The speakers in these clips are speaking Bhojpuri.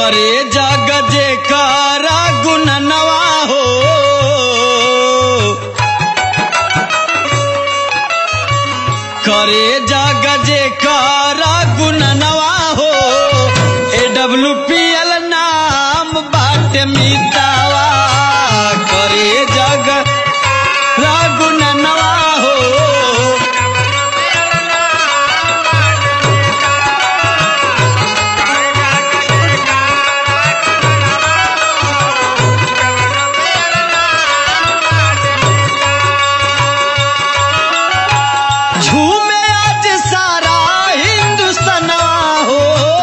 करे जग जे करा गुननवा हो करे जग जे करा गुननवा हो ए डब्ल्यू पी एल नाम बाट मितावा करे जग गुननवा हो झूमे आज सारा हिंदुस्तानवा हो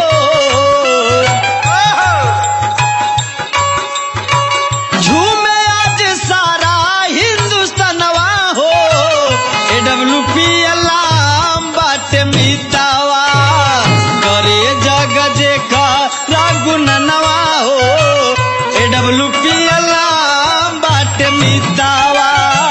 झूमे आज सारा हिंदुस्तानवा हो ए डब्ल्यू पी अलाम बाट मितावा करे जग जे का रागुनवा हो ए डब्ल्यू पी अलाम बाट मितावा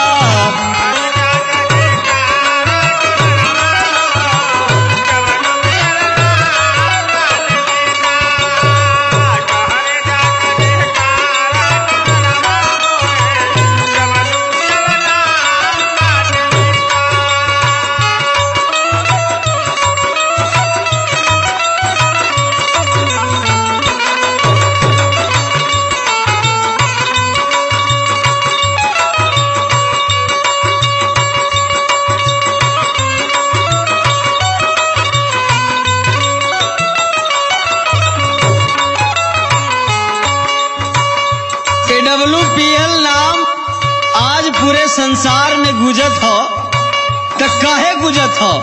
के डब्ल्यू पी एल नाम आज पूरे संसार में गुजत हो तो काहे गुजत हो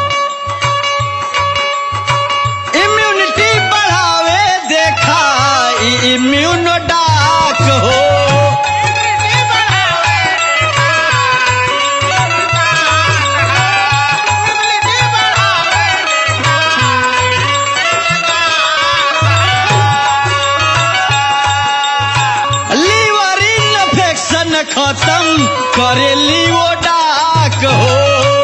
इम्यूनिटी बढ़ावे देखा इम्यूनो डाक हो लीवर इन्फेक्शन खत्म करे लीवो डाक हो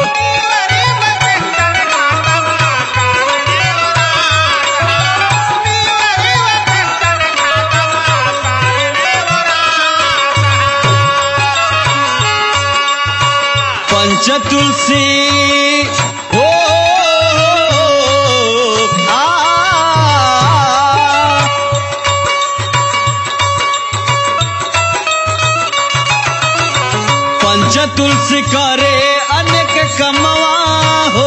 पंच तुलसी हो आ पंच तुलसी करे अनेक कमवा हो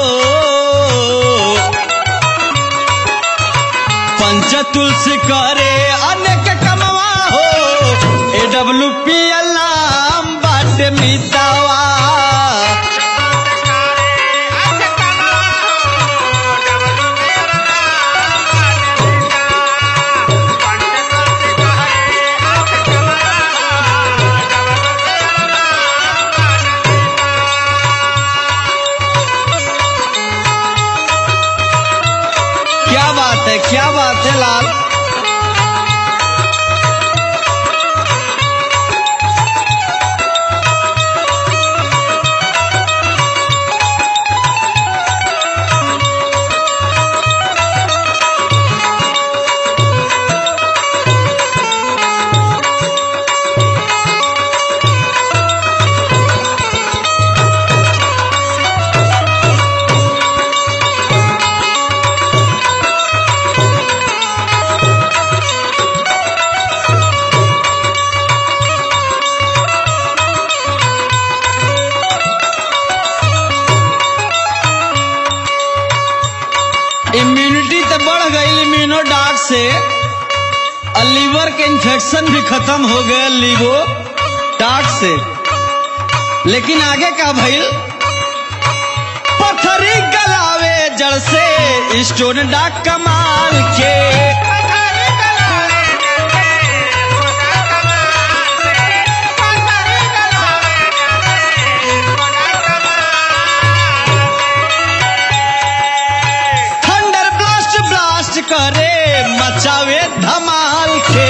पंच तुलसी करे अनेक कमवा हो ए डब्ल्यू पी एल नाम बाट मितावा क्या बात है क्या बात है लाल इम्यूनिटी तो बढ़ गई इम्यूनो डाक से और लीवर के इन्फेक्शन भी खत्म हो गया लीवो डाक से लेकिन आगे का भइल पत्थरी गलावे जड़ से स्टोन डाक कमाल के थंडर ब्लास्ट ब्लास्ट करे मचावे धमाल के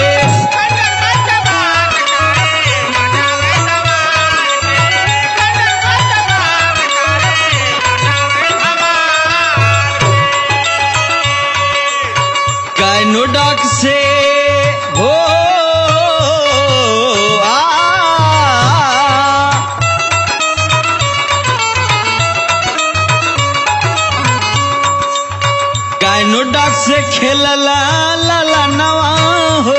गायनो डाक से खेलला ला ला नवा हो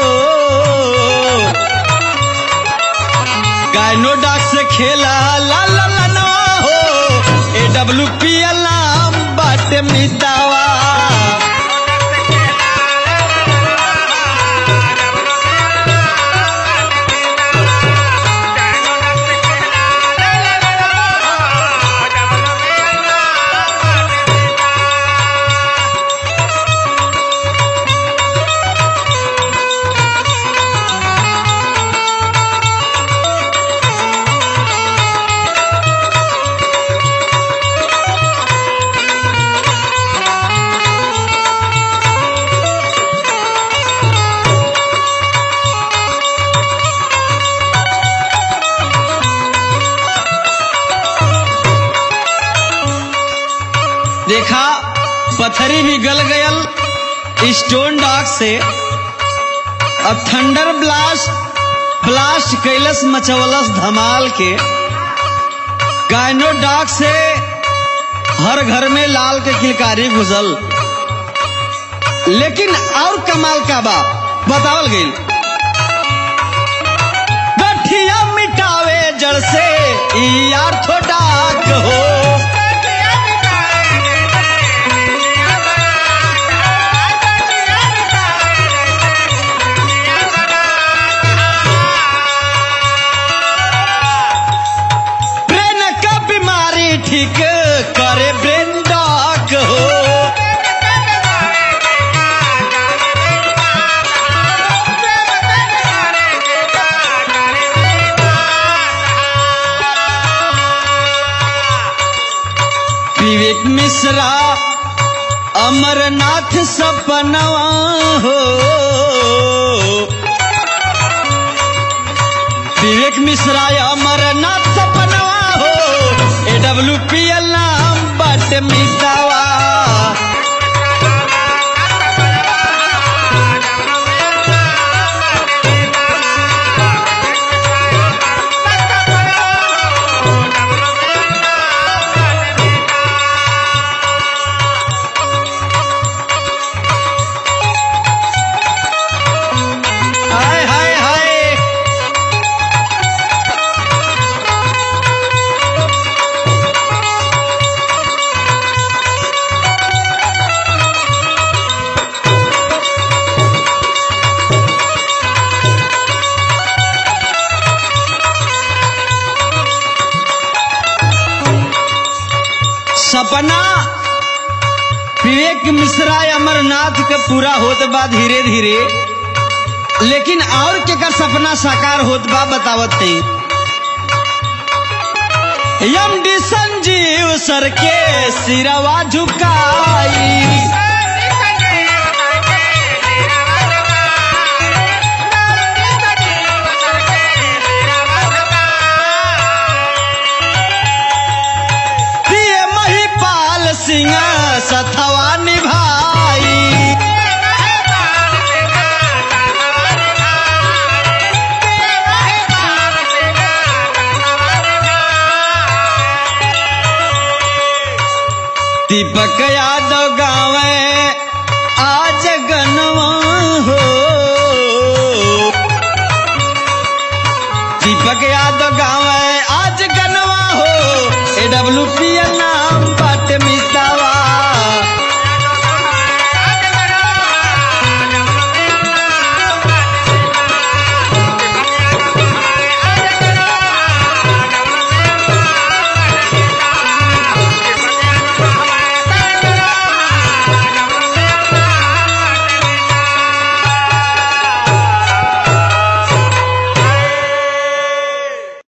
गायनो डाक से खेला ला ला ला नवा हो ए डब्ल्यू पी एल नाम बाटे मितावा देखा पथरी भी गल गयल स्टोन डॉग से अब थंडर ब्लास्ट ब्लास्ट कैलस मचवलस धमाल के गायनो डॉग से हर घर में लाल के किलकारी घुसल लेकिन और कमाल का बा बतावल गई गठिया मिटावे जड़ से ई आर्थो डाक हो ब्रेन का बीमारी ठीक करे ब्रेन डॉक हो विवेक मिश्रा अमरनाथ सपनवा हो विवेक मिश्रा अमरनाथ सपनवा हो ए डब्ल्यू पी एल नाम बट मितावा हाय हाय हाय सपना विवेक मिश्रा अमरनाथ के पूरा होत बा धीरे धीरे लेकिन और के का सपना साकार होत बा बतावत नहीं यम डी संजीव सर के सिरवा झुकाई पिए महिपाल सिंह सथवा निभाई दीपक यादव गावे आज गनवा हो दीपक यादव गावे आज गनवा हो ए डब्ल्यू पी